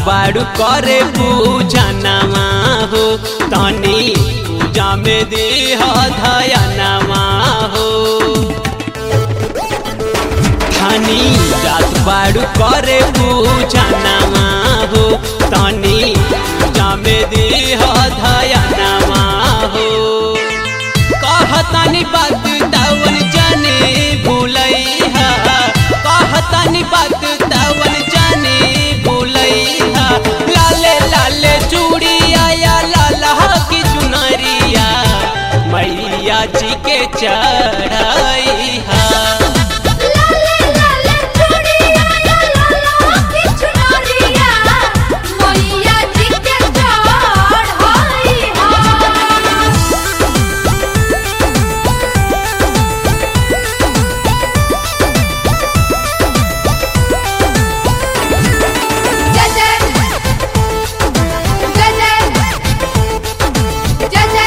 बाड़ू करे पूजा नमा हो तनी पूजा में देह धया नमा हो थानी जात बाड़ू करे पूजा नमा हो तनी पूजा में देह धया नमा हो कहतानी बात दावन जाने भूलैहा कहतानी बात दावन जाने भूलैहा लाले लाले चूड़िया या लाला की चुनरिया मैया जी के चढ़ैहा लाले लाले चूड़िया या लाला की चुनरिया मैया जी के चढ़ाई हा जय जय जय जय जय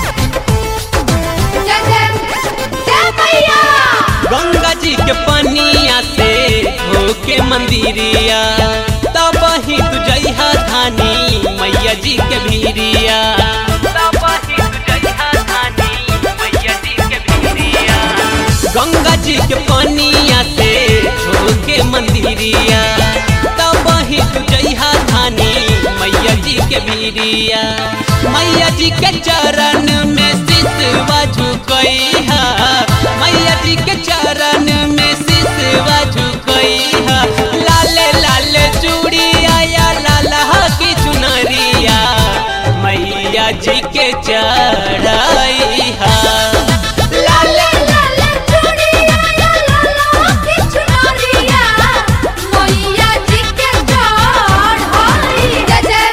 जय जय जय मैया गंगा जी के पनिया से होके मंदिरिया तब ही तू जइहा धानी मैया जी के भीरिया तब ही तू जइहा धानी मैया जी के भीरिया गंगा जी के पनिया से होके मंदिरिया तब ही तू जइहा धानी मैया जी के भीरिया मैया जी के चरण में सिसवा झुकैहा मैया जी के चरण में सिसवा झुकैहा लाले लाले चूड़िया या लाला की चुनरिया मैया जी के चढ़ैहा लाले लाले चूड़िया या लाला की चुनरिया मैया जी के चढ़ाई जय जय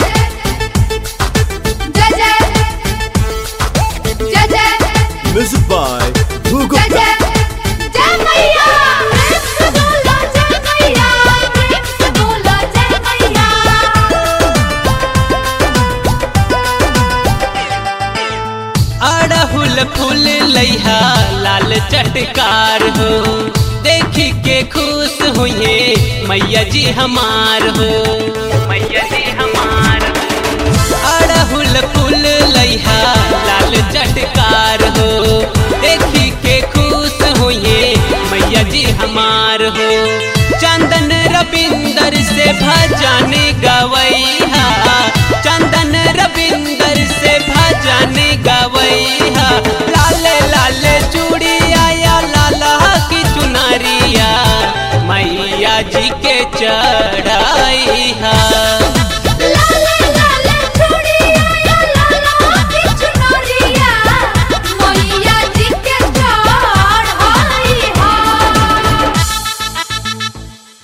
जय जय जय जय Music by Google जय जय जय मैया प्रेम से बोलो जय मैया प्रेम से बोलो जय मैया अड़हुल फूल लैहा लाल चटकार हो देखी के खुश हुए मैया जी हमार हो मैया जी हमार अड़हुल फूल लैहा लाल चटकार हो देखी के खुश हुए मैया जी हमार हो चंदन रविंदर से भजन गवैहा चंदन रविंदर से भजन गवैहा लाले लाले चूड़िया या लाला की चुनरिया मैया जी के चढ़ैहा